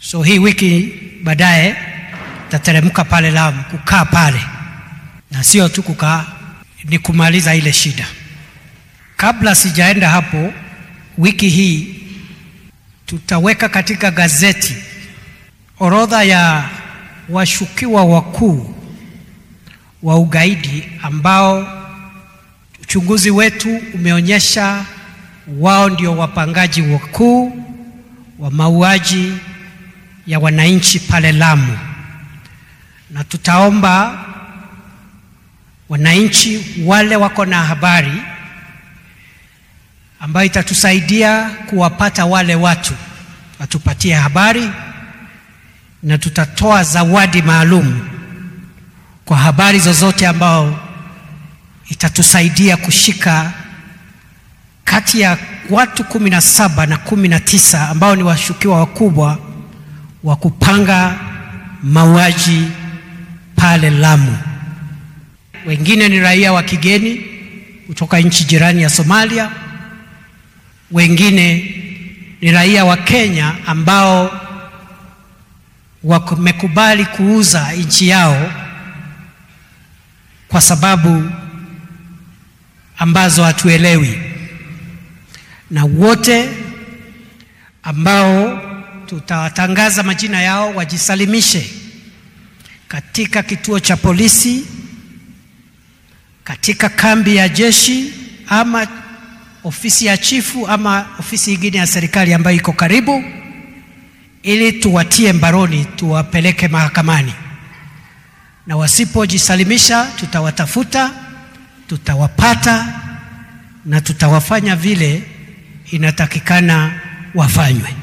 So hii wiki baadaye tateremka pale Lamu kukaa pale, na sio tu kukaa, ni kumaliza ile shida. Kabla sijaenda hapo, wiki hii tutaweka katika gazeti orodha ya washukiwa wakuu wa ugaidi ambao uchunguzi wetu umeonyesha wao ndio wapangaji wakuu wa mauaji ya wananchi pale Lamu, na tutaomba wananchi wale wako na habari ambayo itatusaidia kuwapata wale watu watupatie habari, na tutatoa zawadi maalum kwa habari zozote ambao itatusaidia kushika kati ya watu kumi na saba na kumi na tisa ambao ni washukiwa wakubwa wa kupanga mauaji pale Lamu. Wengine ni raia wa kigeni kutoka nchi jirani ya Somalia, wengine ni raia wa Kenya ambao wamekubali kuuza nchi yao kwa sababu ambazo hatuelewi, na wote ambao tutawatangaza majina yao wajisalimishe katika kituo cha polisi, katika kambi ya jeshi, ama ofisi ya chifu, ama ofisi nyingine ya serikali ambayo iko karibu, ili tuwatie mbaroni, tuwapeleke mahakamani, na wasipojisalimisha tutawatafuta tutawapata na tutawafanya vile inatakikana wafanywe.